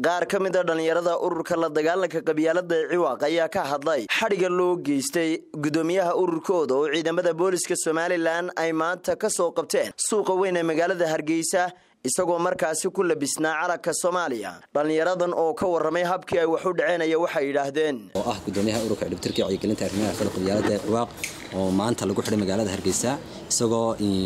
qaar ka mid a dhallinyarada ururka la dagaalanka qabyaalada ee ciwaaq ayaa ka hadlay xadhiga loo geystay gudoomiyaha ururkooda oo ciidamada booliska somalilan ay maanta ka soo qabteen suuqa weyn ee magaalada hargeysa isagoo markaasi ku labisnaa calanka soomaaliya dhallinyaradan oo ka warramay habkii ay wax u dhaceenaya waxay yidhaahdeen oo ah gudoomiyaha ururka dhibtirka wacyigelinta arrimaha fada qabyaalada ee ciwaaq oo maanta lagu xidhay magaalada hargeysa isagoo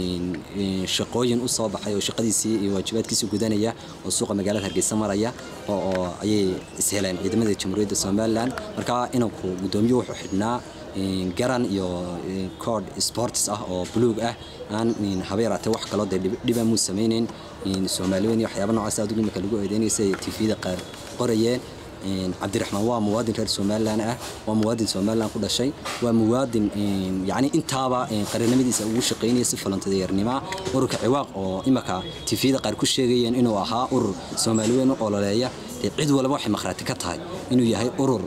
shaqooyin u soo baxay oo shaqadiisii iyo waajibaadkiisii gudanaya oo suuqa magaalada hargeysa maraya oo ayay isheleen ciidamada jamhuuriyadda somalilan markaa inanku gudoomiyuhu wuxuu xidhnaa garan iyo cod sports ah oo buluug ah aan haba yaraatee wax kaloo dee dhiba muu samaynayn soomaaliweyn iyo waxyaaba noocaas aad imika lagu eedeynaysa ay tvda qaar qorayeen cabdiraxmaan waa muwaadin reer somalilan ah waa muwaadin somalilan ku dhashay waa muwaadin yani intaaba qaranimadiisa ugu shaqaynaya si falantadeernima ururka ciwaaq oo imika tvda qaar ku sheegayeen inuu ahaa urur soomaaliweyn u ololeeya cid walba waxay makhraati ka tahay inuu yahay urur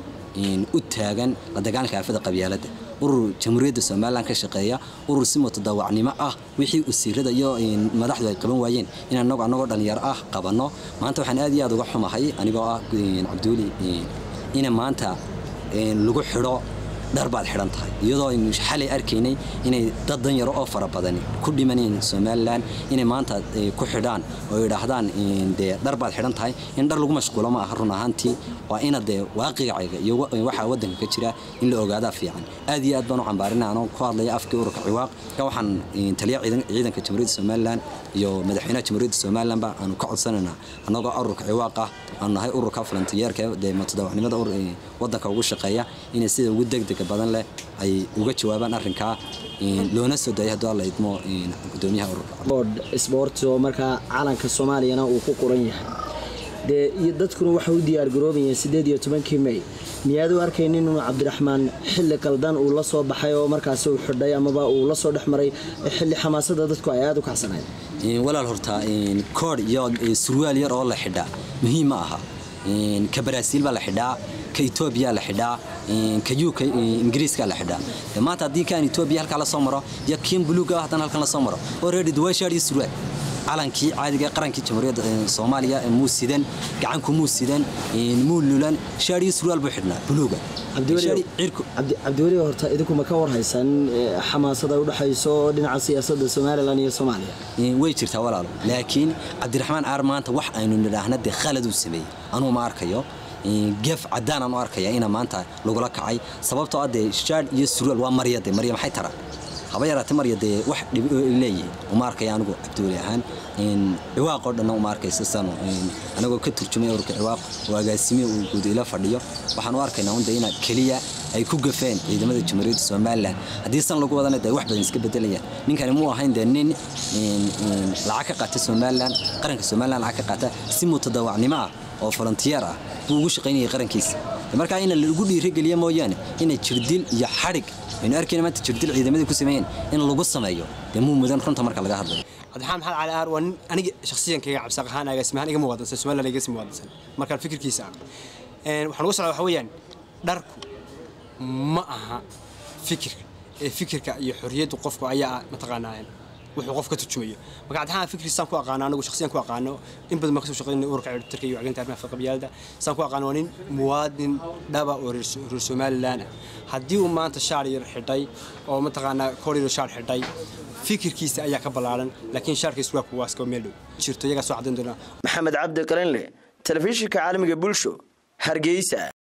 u taagan la dagaalanka aafada qabyaaladda urur jamhuuriyadda somalilan ka shaqeeya urur si mutadawacnimo ah wixii wasiirada iyo madaxdu ay qaban waayeen in anagu annagoo dhallinyaro ah qabanno maanta waxaan aad iyo aad uga xumahay anigoo ah cabduuli ina maanta lagu xidho dhar baad xidhan tahay iyadoo aynu xalay arkaynay inay dad danyaro oo fara badani ku dhimaneen somalilan inay maanta ku xidhaan oo yidhaahdaan dee dhar baad xidhan tahay in dhar lagu mashquulo ma aha run ahaantii waa ina dee waaqicayga iyo waxaa waddanka ka jira in la ogaadaa fiican aad iyo aad baan u cambaarina anoo ku hadlaya afkii ururka ciwaaq ka waxaan taliya ciidanka jamhuuriyadda somalilan iyo madaxweynaha jamhuuriyadda somalilanba aanu ka codsanaynaa annagoo ururka ciwaaq ah aanu nahay ururka falantiyeerka dee mutadawacnimada waddanka ugu shaqeeya inay sida ugu degdeg badan leh ay uga jawaabaan arrinkaa loona soo daayay hadduu alla idmo gudoomiyaha ururka sport oo markaa calanka soomaaliyana uu ku qoran yahay dee iyo dadkuna waxay u diyaargaroobayeen siddeed iyo tobankii may miyaad u arkaynin inuu cabdiraxmaan xilli qaldan uu la soo baxay oo markaasi uu xidhay amaba uu la soo dhex maray xilli xamaasada dadku ay aada u kacsanayd walaal horta koodh iyo surwaal yar oo la xidhaa muhiim ma aha ka baraasiil baa la xidhaa ka etoobiya la xidhaa ka uk ingiriiska la xidhaa maanta haddii kaan etoobiya halkaa lasoo maro iyo kiin buluuga haddana halkan lasoo maro oo reedi duwaashaar iyo surwaal calankii caadiga qarankii jamhuuriyadda soomaaliya muu sidan gacanku muu sidan muu lulan shaar iyo surwaal buu xidhnaa buluuga cabdiweli horta idinku ma ka warhaysaan xamaasada udhexayso dhinaca siyaasadda somalilan iyo soomaaliya way jirtaa walaalo laakiin cabdiraxmaan aar maanta wax aynu nidhaahna dee khaladuu sameeyey anuu ma arkayo geef caddaanaan u arkaya ina maanta lagula kacay sababtoo ah dee shaadh iyo surwaal waa marya dee marya maxay taraan haba yaraate marya dee wax dhib leeyihin uma arkaya anigu cabdiweli ahaan ciwaaq oo dhanna uma arkaysa sanu anagoo ka turjumay ururka ciwaaq oo agaasimihi uu guud ila fadhiyo waxaan u arkaynaa unda ina keliya ay ku gafeen ciidamada jamhuuriyadda somalilan haddii san lagu wadana dee wax badan iska bedelayaan ninkani muu ahayn dee nin lacag ka qaata somalilan qaranka somalilan lacag ka qaata si mutadawacnimo ah oo volontiyeer ah buu ugu shaqaynayay qarankiisa markaa ina lagu dhiirigeliya mooyaane inay jirdil iyo xadhig aynu arkayna maanta jirdil ciidamadii ku sameeyeen in lagu sameeyo dee muu mudan runta marka laga hadlayo cabdiraxmaan maxamed cali aar waa nin aniga shakhsiyankayga cabsaaq ahaan agaasimahaan iga muwaadinsan somaliland iga sii muwaadinsan markaan fikirkiisa ah waxaan uga socdaa waxa weeyaan dharku ma aha fikirka ee fikirka iyo xorriyaddu qofku ayaa mataqaanaa wuxuu qof ka turjumayo marka cabdiraxmaan fikri saan ku aqaano anigu shakhsiyan ku aqaano in badan baan kasoo shaqaynay ururka ciribtirka iyo wacgelinta arrimaha fadqa qabyaalada saan ku aqaano waa nin muwaadin dhaba oo reer somaliland ah haddii uu maanta shaar yar xidhay oo mataqaanaa koryar shaar xidhay fikirkiisa ayaa ka ballaaran laakiin shaarkiis waa kuwaas koo meel dhow jirto iyagaa soo caddayn doonaa maxamed cabdi qalinle telefishinka caalamiga bulsho hargeysa